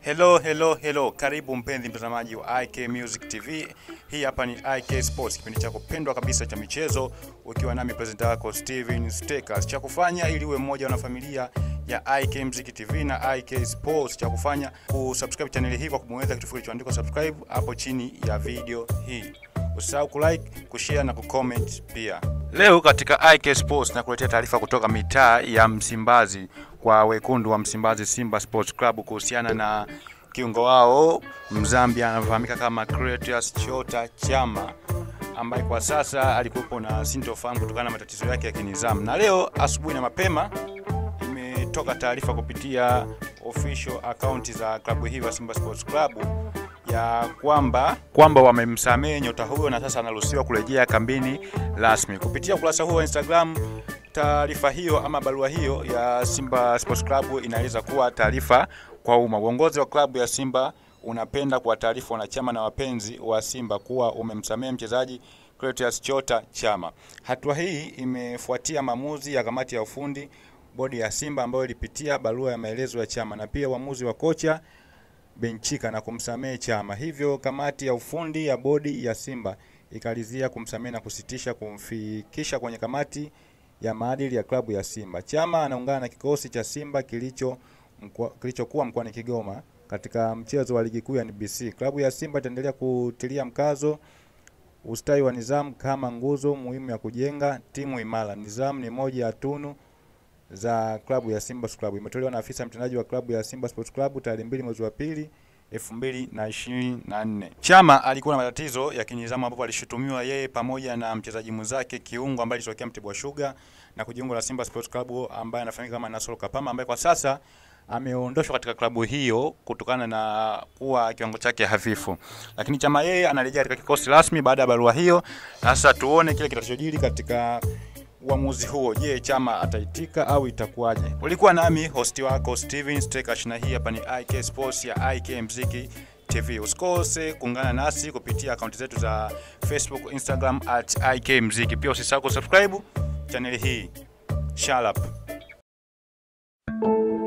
Hello, hello, hello. Karibu mpenzi mtazamaji wa IK Music TV. Hii hapa ni IK Sports, kipindi chako pendwa kabisa cha michezo, ukiwa nami presenter wako Steven Stakers. Cha kufanya ili uwe mmoja wa familia ya IK Music TV na IK Sports, cha kufanya kusubscribe channel hii kwa kubonyeza kitufe kilichoandikwa subscribe hapo chini ya video hii. Usisahau kulike, kushare na kucomment pia. Leo katika IK Sports nakuletea taarifa kutoka mitaa ya Msimbazi kwa wekundu wa Msimbazi Simba Sports Club kuhusiana na kiungo wao Mzambia anafahamika kama Clatous Chota Chama ambaye kwa sasa alikuwepo na sintofahamu kutokana na matatizo yake ya kinizamu, na leo asubuhi na mapema imetoka taarifa kupitia official account za klabu hii ya Simba Sports Club ya kwamba kwamba wamemsamehe nyota huyo na sasa anaruhusiwa kurejea kambini rasmi. Kupitia ukurasa huo wa Instagram, taarifa hiyo ama barua hiyo ya Simba Sports Club inaeleza kuwa taarifa kwa umma. Uongozi wa klabu ya Simba unapenda kuwataarifu wanachama na wapenzi wa Simba kuwa umemsamehe mchezaji Clatous Chota Chama. Hatua hii imefuatia maamuzi ya kamati ya ufundi bodi ya Simba ambayo ilipitia barua ya maelezo ya Chama na pia uamuzi wa kocha Benchika na kumsamehe Chama. Hivyo kamati ya ufundi ya bodi ya Simba ikalizia kumsamehe na kusitisha kumfikisha kwenye kamati ya maadili ya klabu ya Simba. Chama anaungana na kikosi cha Simba kilicho mkwa, kilichokuwa mkoani Kigoma katika mchezo wa ligi kuu ya NBC. Klabu ya Simba itaendelea kutilia mkazo ustawi wa nidhamu kama nguzo muhimu ya kujenga timu imara. Nidhamu ni moja ya tunu za klabu ya Simba Sports Club. Imetolewa na afisa mtendaji wa klabu ya Simba Sports Club tarehe mbili mwezi wa pili 2024. Chama alikuwa na matatizo ya kinizamu ambapo alishutumiwa yeye pamoja na mchezaji mwenzake kiungo ambaye alitokea Mtibwa Sugar na kujiunga na Simba Sports Club ambaye anafahamika kama Nasoro Kapama ambaye kwa sasa ameondoshwa katika klabu hiyo kutokana na kuwa kiwango chake hafifu, lakini Chama yeye anarejea katika kikosi rasmi baada ya barua hiyo. Na sasa tuone kile kitachojiri katika uamuzi huo. Je, Chama ataitika au itakuwaje? Ulikuwa nami hosti wako Steven Stekash, na hii hapa ni IK Sports ya IK Mziki TV. Usikose kuungana nasi kupitia akaunti zetu za Facebook, Instagram at IK Mziki. Pia usisahau kusubscribe channel hii. Shalap.